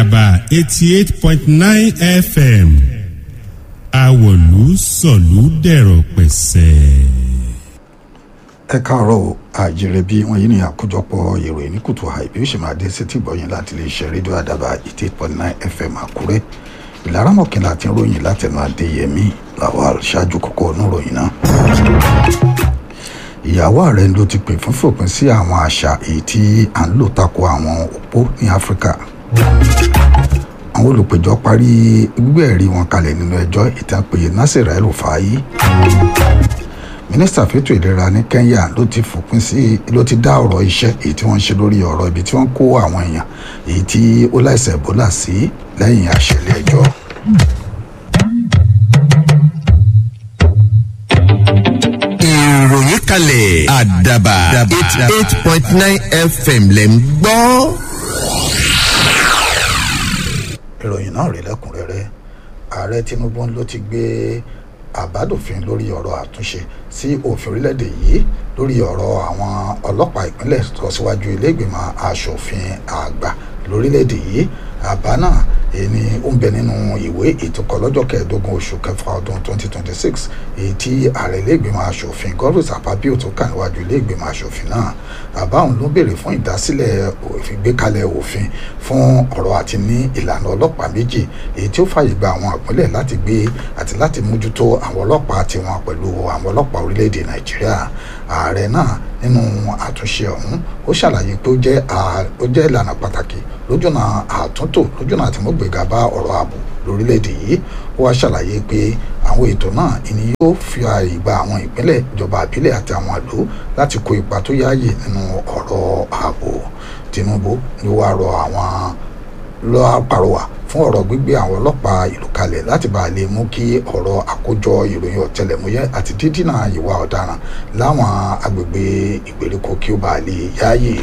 àdàbà eighty eight point nine fm àwọ̀lú sọ̀lú dẹ̀rọ̀ pẹ̀sẹ̀. ẹ káàárọ̀ àjèrè bí wọ́n yí ní àkójọpọ̀ ìròyìn ní kùtù àìbí ó sì máa dé sí tìgbọ̀yìn láti lè ṣe rédíò àdàbà eighty eight point nine fm àkúrẹ́ ìlara mọ̀kànlá àti ròyìn látẹnu adéyẹmí làwọn ṣáájú kókó oníròyìn náà ìyàwó ààrẹ ló ti pè fún fòpin sí àwọn àṣà èyí tí à ń lò tako àwọn òpó ní áfíríkà àwọn olùpẹ̀jọ́ parí gbígbé ẹ̀rí wọn kalẹ̀ nínú ẹjọ́ ìtàpéye nasir el-rufai mínísítà fẹ́tò ìlera ní kenya ló ti fòpin sí ló ti dá ọ̀rọ̀ iṣẹ́ èyí tí wọ́n ń ṣe lórí ọ̀rọ̀ ibi tí wọ́n kó àwọn èèyàn èyí tí ó láìsẹ̀ ebola sí lẹ́yìn àṣẹlẹ̀ ẹjọ́. ìròyìn kalẹ̀ àdàbà eight eight point nine fm lẹ̀ ń gbọ́. ìròyìn náà rí lẹ́kùnrẹ́rẹ́ ààrẹ tinubu ló ti gbé àbádòfin lórí ọ̀rọ̀ àtúnṣe sí òfin orílẹ̀-èdè yìí lórí ọ̀rọ̀ àwọn ọlọ́pàá ìpínlẹ̀ tó síwájú ilé-ìgbìmọ̀ asòfin àgbà lórílẹ̀-èdè yìí àbá náà èyí ó ń bẹ nínú ìwé ìtukọ̀ lọ́jọ́ kẹẹ̀ẹ́dógún oṣù kẹfà ọdún 2026 èyí tí ààrẹ ilé-ìgbìmọ̀ asòfin godwin sapapio tó kà níwájú ilé-ìgbìmọ̀ asòfin náà àbá òun ló béèrè fún ìdásílẹ̀ ìgbékalẹ̀ òfin fún ọ̀rọ̀ àti ní ìlànà ọlọ́pàá méjì èyí tí ó fàyè gba àwọn ìpínlẹ̀ láti gbé àti láti mójútó àwọn ọlọ́pàá tiwọn pẹ̀lú àwọn ọlọ́pàá orílẹ̀-èdè nàìjíríà ààrẹ náà nínú àtúnṣe ọ̀hún ó ṣàlàyé pé ó jẹ́ ìlànà pàtàkì lójúnà àtúntò lójúnà àtìmọ́gbèga bá ọ̀rọ̀ ààbò lórílẹ̀‐èdè yìí ó wá ṣàlàyé pé àwọn ètò náà ìní yóò fi ààyè gba àwọn ìpínlẹ̀ ìjọba àbílẹ̀ àti àwọn ìlú láti kó ipa tó yáàyè nínú ọ̀rọ̀ ààbò tinubu ni ó wá rọ àwọn lọ́ọ́ pàrọwà fún ọ̀rọ̀ gbígbé àwọn ọlọ́pàá ìlú kalẹ̀ láti bá a lè mú kí ọ̀rọ̀ àkójọ ìròyìn ọ̀tẹlẹ̀múyẹ́ àti dídínà ìwà ọ̀daràn láwọn agbègbè ìgbèríko kí ó bá a lè yáàyè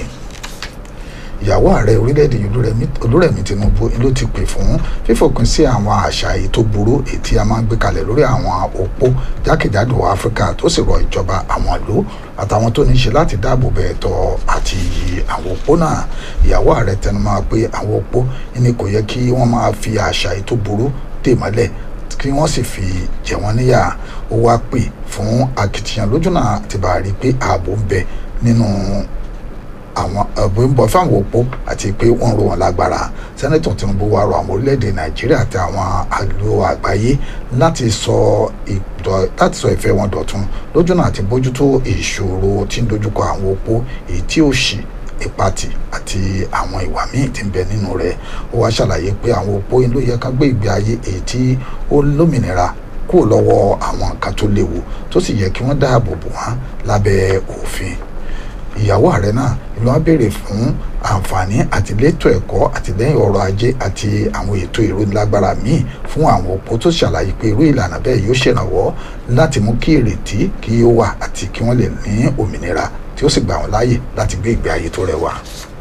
ìyàwó ààrẹ orílẹ̀-èdè olúrẹ̀mí tinubu ló ti pè fún fífòpin sí àwọn àṣà èyí tó burú èyí tí a máa ń gbé kalẹ̀ lórí àwọn òpó jákèjádò áfíríkà tó sì rọ ìjọba àwọn ìlú àtàwọn tó ní ṣe láti dáàbò bẹ̀ ẹ̀tọ́ àti iyì àwọn òpó náà ìyàwó ààrẹ tẹnumọ́ pé àwọn òpó ní kò yẹ kí wọ́n máa fi àṣà èyí tó burú dè mọ́lẹ̀ kí wọ́n sì fi jẹ wọ́n níyà ó wá pè fún akitiyan lójúnà àti bá a rí pé ààbò ń bẹ nínú àwọn ẹ̀bùn ń bọ̀ fáwọn òpó àti pé wọ́n ro wọn lágbára sẹ́nẹ́tọ̀ tinubu wa rọ àwọn orílẹ̀-èdè nàìjíríà àti àwọn àlò àgbáyé láti sọ láti sọ ìfẹ́ wọn dọ̀tun lójúnà àti bójútó ìṣòro tí ń dojúkọ àwọn òpó èyí tí ó ṣì ìpatì àti àwọn ìwà míì tí ń bẹ nínú rẹ̀ ó wá ṣàlàyé pé àwọn òpó ló yẹ ká gbé ìgbé ayé èyí tí ó lómìnira kúrò lọ́wọ́ àwọn nǹkan tó léwu tó sì yẹ kí wọ́n dáàbò bò wọ́n lábẹ́ òfin ìyàwó ààrẹ náà ìlú wa béèrè fún àǹfààní àtìlétò ẹ̀kọ́ àtìlẹ́yìn ọrọ̀ ajé àti àwọn ètò ìrónilágbára míì fún àwọn òpó tó ṣàlàyé pé irú ìlànà bẹ́ẹ̀ yóò ṣèrànwọ́ láti mú kí ìrètí kí ó wà àti kí wọ́n lè ní òmìnira tí ó sì gbà wọ́n láàyè láti gbé ìgbé ayé tó rẹwà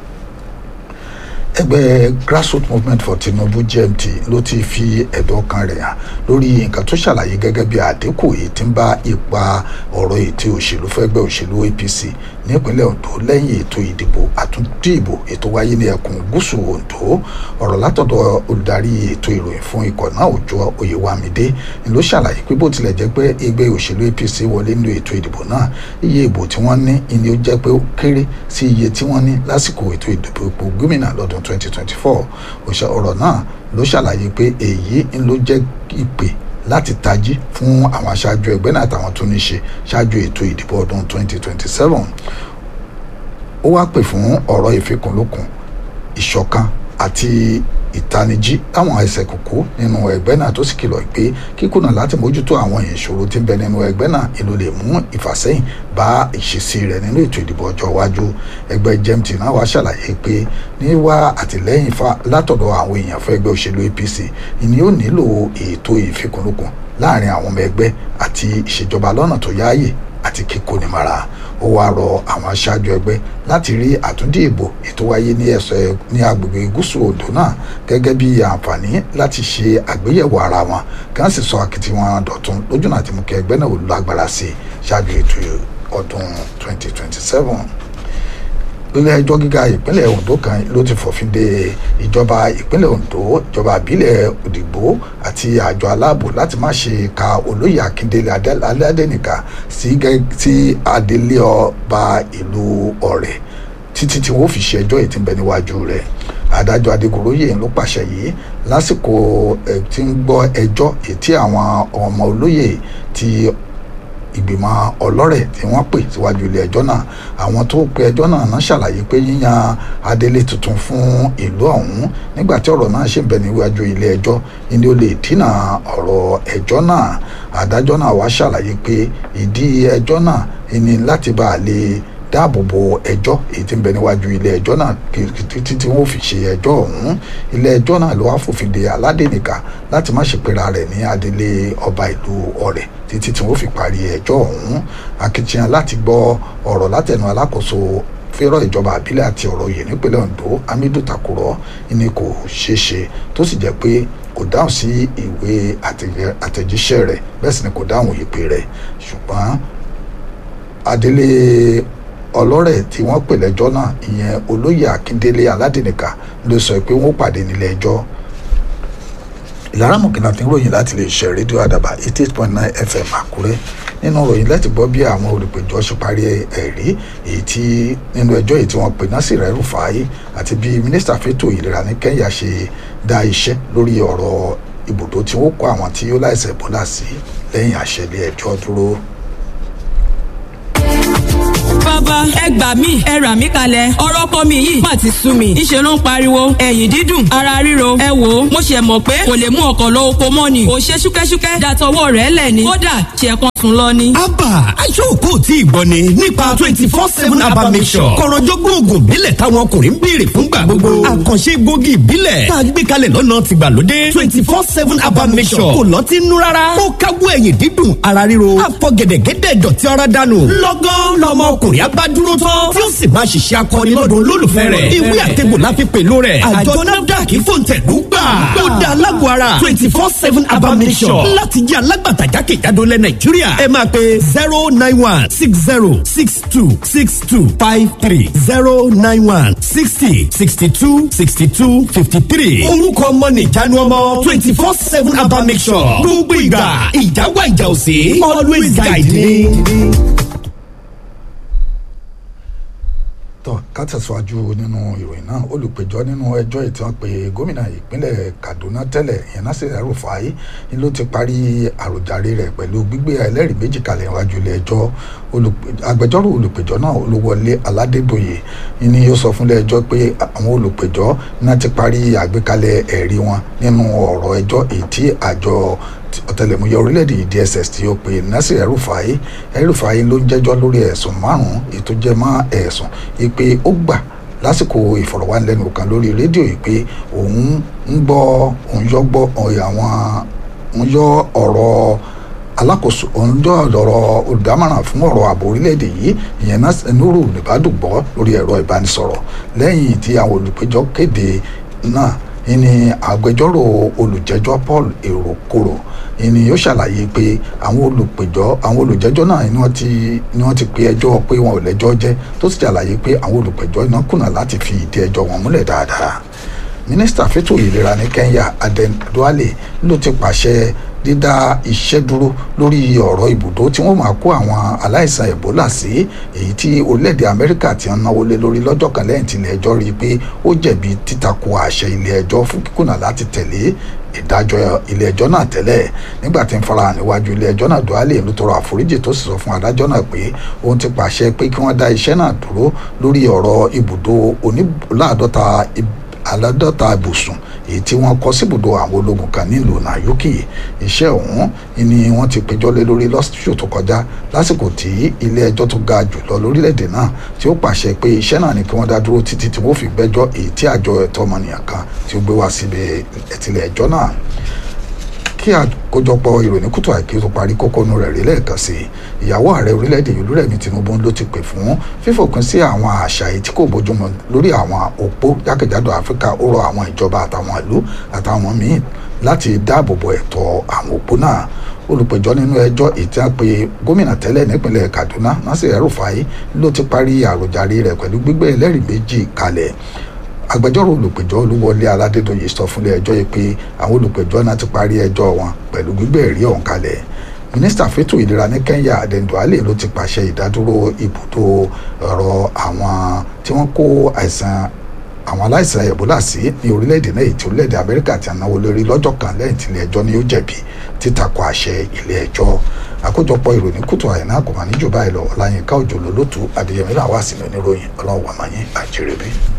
ẹgbẹ́ grassroots movement for tinubu gmt ló ti fi ẹ̀dọ̀ kan rẹ̀ hàn lórí nǹkan tó ṣàlàyé gẹ́gẹ́ bí àdínkù èyí tí ń bá ipa ọ̀rọ̀ ètò òṣèlú fẹ́gbẹ́ òṣèlú apc nípínlẹ̀ ondo lẹ́yìn ètò ìdìbò àtúndì ìbò ètò wáyé ní ẹkùn gúúsù ondo ọ̀rọ̀ látọ̀dọ̀ olùdarí ètò ìròyìn fún ikọ̀ náà òjò oyèwámidé ni ló ṣàlàyé pé bó tilẹ̀ jẹ́ pé ẹgbẹ́ òṣèlú apc wọlé nínú ètò ìdìbò náà iye ìbò tí wọ́n ní ni ó jẹ́ pé ó kéré sí iye tí wọ́n ní lásìkò ètò ìdìbò ipò gómìnà lọ́dún 2024 ọ̀rọ̀ náà ló ṣàlàyé pé èyí ló jẹ́ ìpè láti tají fún àwọn aṣáájú ẹgbẹ́ náà àtàwọn tó ní ṣe ṣáájú ètò ìdìbò ọdún 2027 ó wá pè fún ọ̀rọ̀ ìfikùnlukùn ìṣọ̀kan àti ìtanijí táwọn ẹsẹ̀ kúkú nínú ẹgbẹ́ náà tó sì kìlọ̀ pé kíkùnà láti mójútó àwọn ìṣòro tí ń bẹ nínú ẹgbẹ́ náà ìlú lè mú ìfàsẹ́yìn bá ìṣesí rẹ̀ nínú ètò ìdìbò ọjọ́ iwájú ẹgbẹ́ gmt náà wá ṣàlàyé pé níwá àtìlẹ́yìn látọ̀dọ̀ àwọn èèyàn fún ẹgbẹ́ òṣèlú apc ìní ó nílò ètò ìfikùnlukùn láàrin àwọn ọmọ ẹgbẹ́ àti ìṣèjọba lọ́nà tó yáàyè àti kíkónimara ó wáá rọ àwọn aṣáájú ẹgbẹ́ láti rí àtúndì ìbò ètò wáyé ní ẹsẹ̀ ní agbègbè gúúsù odò náà gẹ́gẹ́ bí àǹfààní láti ṣe àgbéyẹ̀wò ara wọn kí wọ́n sì sọ akitiyan dọ̀tun lójúnà àti mú kí ẹgbẹ́ náà lágbára sí i ṣáájú ètò ọdún 2027 ilé ẹjọ́ gíga ìpínlẹ̀ Ondo kan ló ti fòfin de ìjọba ìpínlẹ̀ Ondo ìjọba àbílẹ̀ Òdìgbò àti àjọ aláàbò láti má ṣe ka olóyè Akíndélé Adénìkà sí adelé ọba ìlú Ọ̀rẹ́ títí tí wọ́n fi ṣe ẹjọ́ yìí tí ń bẹ níwájú rẹ̀ adájọ́ Adégoróyè ló pàṣẹ yìí lásìkò tí ń gbọ́ ẹjọ́ èyí tí àwọn ọmọ olóyè ti ìgbìmọ̀ ọlọ́rẹ̀ tí wọ́n pè síwájú ilé ẹjọ́ náà àwọn tó pe ẹjọ́ náà náà ṣàlàyé pé yíyan adelé tuntun fún ìlú ọ̀hún nígbà tí ọ̀rọ̀ náà ṣì ń bẹ níwájú ilé ẹjọ́ ni ó lè dínà ọ̀rọ̀ ẹjọ́ náà adájọ́ náà wá ṣàlàyé pé ìdí ẹjọ́ náà ni láti bá a lè dáàbò bo ẹjọ́ èyí tí ń bẹ níwájú ilé ẹjọ́ náà títí tí wọ́n fi ṣe ẹjọ́ ọ̀hún ilé ẹjọ́ náà ló wá fòfin de aládènìkà láti má ṣe pera rẹ̀ ní adelé ọba ìlú ọ̀rẹ́ títí tí wọ́n fi parí ẹjọ́ ọ̀hún akitiyan láti gbọ́ ọ̀rọ̀ látẹnu alákòóso fẹ́rọ̀ ìjọba àbílẹ̀ àti ọ̀rọ̀ yìí nípínlẹ̀ Ondo Hamidu Takuro ni kò ṣeé ṣe tó sì jẹ́ pé kò dáhùn sí ìwé àtẹ̀jíṣẹ́ rẹ̀ bẹ́ẹ̀ sì ni kò dáhùn ìpè rẹ̀ ṣùgbọ́n adelé ọlọ́rẹ̀ tí wọ́n pè lẹ́jọ́ náà ìyẹn olóyè akíndélé aládìníkà ló sọ pé wọ́n pàdé nílé ẹjọ́ ìlara mọ̀kìnà tí ń ròyìn láti lè ṣe rédíò àdàbà eighty eight point nine fm àkúrẹ́ nínú ròyìn láti gbọ́ bí àwọn olùpẹ̀jọ́ ṣe parí ẹ̀rí èyí tí nínú ẹjọ́ èyí tí wọ́n pè Nasir El-Rufai àti bí mínísítà fẹ́tò ìlera ní Kẹ́ńyà ṣe dá iṣẹ́ lórí ọ̀rọ̀ ibùdó tí wọ́n kó àwọn tí ó láìsẹ̀ bọ́lá sí lẹ́yìn àṣẹ ilé ẹjọ́ dúró bàbá ẹ gbà mí ẹ rà mí kalẹ̀ ọ̀rọ̀ ọkọ mi yìí má ti sú mi ìṣe ló ń pariwo ẹ̀yìn dídùn ara ríro ẹ wò ó mo ṣe mọ̀ pé kò lè mú ọkọ̀ lọ oko mọ́ ni ò ṣe ṣúkẹ́ṣúkẹ́ dàtọwọ́ rẹ̀ lẹ̀ ni kódà ṣe kan sùn lọ ni. abba aṣọ́kò tí ìgbọ́ ni nípa twenty four seven abba mission kọ̀rọ̀jọ́gbọ́n oògùn ìbílẹ̀ táwọn ọkùnrin ń béèrè fúngbà gbogbo àkànṣe egbògi ìbílẹ̀ tá a gbé kalẹ̀ lọ́nà tìgbàlódé twenty four seven abba mission kò lọ́tí nú rárá ó káwọ́ ẹ̀yìn dídùn ara ríro àfọ̀gẹ̀dẹ̀gẹ̀dẹ̀ dọ̀tí ara dànù lọ́gán lọ́mọ ọkùnrin abá dúró tán tí ó sì máa ṣiṣẹ́ akọni lọ́dún olólùfẹ́ rẹ̀ ìwé àtẹ̀gbò la fi pèlò rẹ̀ àjọ nafdac fòǹtẹ̀lú gbà ó dá alágọ̀ ara twenty four seven abamisọ̀ láti jẹ́ alágbàtà jákèjádò lẹ̀ nàìjíríà ẹ máa pe zero nine one six zero six two six two five three zero nine one sixty sixty two sixty two fifty three orúkọ ọmọ nìjánu ọmọ twenty four seven abamisọ̀ gbogbo ìgbà ìjáwá ìjà òsè always guide me. tọ́ ká tẹ̀síwájú nínú ìròyìn náà olùpẹ̀jọ́ nínú ẹjọ́ ètò wọn pé gómìnà ìpínlẹ̀ Kaduna tẹ́lẹ̀ ìyẹn Nasir El-Rufai ni ló ti parí àròjàre rẹ̀ pẹ̀lú gbígbé ẹlẹ́rìí méjì kalẹ̀ níwájú ilé ẹjọ́ agbẹjọ́rò olùpẹ̀jọ́ náà Olúwọlé Aládédoyè ni ó sọ fúnlé ẹjọ́ pé àwọn olùpẹ̀jọ́ náà ti parí àgbékalẹ̀ ẹ̀rí wọn nínú ọ̀rọ̀ ẹjọ́ èyí tí àjọ ọ̀tẹlẹ̀múyẹ́ orílẹ̀-èdè DSS tí ó pe Nasir El-Rufai El-Rufai ló ń jẹ́jọ́ lórí ẹ̀sùn márùn-ún ètò jẹ́ mọ́ ẹ̀sùn ìpè ó gbà lásìkò ìfọ̀rọ̀wánilẹ́nuwò kan lórí rédíò yìí pé òun ń gbọ́ òun yọ gbọ́ àwọn òun yọ ọ̀rọ̀ alákòóso òun yọ ọ̀rọ̀ olùdámọ̀ràn fún ọ̀rọ̀ ààbò orílẹ̀-èdè yìí ìyẹn Nuru Nìbàdàn gbọ́ lórí ẹ̀rọ ìbánisọ̀rọ̀ lẹ́yìn tí àwọn olùpẹ̀jọ́ kéde náà ìní agbẹjọ́rò olùjẹ́jọ́ Paul Erokoro ìní yóò ṣàlàyé pé àwọn olùpẹ̀jọ́ àwọn olùjẹ́jọ́ náà ni wọ́n ti ni wọ́n ti pe ẹjọ́ pé wọn ò lẹ́jọ́ jẹ́ tó sì ṣàlàyé pé àwọn olùpẹ̀jọ́ náà kùnà láti fi ìdí ẹjọ́ wọn múlẹ̀ dáadáa mínísítà fẹ́tò ìlera ní Kenya Aden Duale ló ti pàṣẹ dídá iṣẹ́ dúró lórí ọ̀rọ̀ ibùdó tí wọ́n máa kó àwọn aláìsàn Ebola sí èyí tí orílẹ̀-èdè Amẹ́ríkà ti ń náwó lé lórí lọ́jọ́ kan lẹ́yìn tí ilé ẹjọ́ rí i pé ó jẹ̀bi títakò àṣẹ ilé ẹjọ́ fún kíkùnà láti tẹ̀lé ìdájọ́ ilé ẹjọ́ náà tẹ́lẹ̀ nígbà tí ń farahàn níwájú ilé ẹjọ́ náà Duale ló tọrọ àforíjì tó sì sọ fún adájọ́ náà pé òun ti pàṣẹ pé kí wọ́n dá iṣẹ́ náà dúró lórí ọ̀rọ̀ ibùdó oníláàdọ́ta aládọ́ta ibùsùn èyí tí wọ́n kọ́ síbùdó àwọn ológun kan nílùú Nayuki iṣẹ́ ọ̀hún ni wọ́n ti péjọ́ lé lórí lọ́sùn tó kọjá lásìkò tí ilé ẹjọ́ tó ga jùlọ lórílẹ̀‐èdè náà tí ó pàṣẹ pé iṣẹ́ náà ni kí wọ́n dá dúró títí tí wọ́n fi gbẹ́jọ́ èyí tí àjọ ẹ̀tọ́ ọmọnìyàn kan tí ó gbé wá síbi ẹ̀tìlẹ̀ ẹjọ́ náà kí kí àkójọpọ̀ ìròyìn kùtù àìkí tó parí kókónú rẹ̀ rí lẹ́ẹ̀kan sí ìyàwó ààrẹ orílẹ̀-èdè olúrẹ̀mí tinubu ló ti pè fún fífòpin sí àwọn àṣà èyí tí kò bójúmu lórí àwọn òpó jákèjádò áfíríkà ó rọ àwọn ìjọba àtàwọn ìlú àtàwọn míín láti dáàbò bo ẹ̀tọ́ àwọn òpó náà olùpẹ̀jọ́ nínú ẹjọ́ ìtí àpè gómìnà tẹ́lẹ̀ nípínlẹ̀ kaduna nasir el-rufai ló ti parí àròjàre rẹ̀ pẹ̀lú gbígbé ẹlẹ́rìí méjì kalẹ̀ agbẹjọ́rò olùpẹ̀jọ́ olúwọlé aládédọ̀yè sọ fúnlé ẹjọ́ yìí pé àwọn olùpẹ̀jọ́ náà ti parí ẹjọ́ wọn pẹ̀lú gbígbé ẹ̀rí ọ̀hún kalẹ̀ mínísítà fẹ́tò ìlera ní kenya adenduale ló ti pàṣẹ ìdádúró ibùdó ọ̀rọ̀ àwọn tí wọ́n kó àìsàn àwọn aláìsàn ebola sí ní orílẹ̀-èdè náà ètò orílẹ̀-èdè amẹ́ríkà ti náwó lórí lọ́jọ́ kan lẹ́yìn tí ilé ẹjọ́ ní ó jẹ̀bi títakò àṣẹ ilé ẹjọ́ àkójọpọ̀ ìròyìn kùtù àyìnà kò mà níjọba ẹ̀ lọ ọ̀làyínká òjò lólótú adéyẹmí làwọn àsìmọ́ oníròyìn ọlọ́wọ́ àmàyìn àjẹrẹ́bí.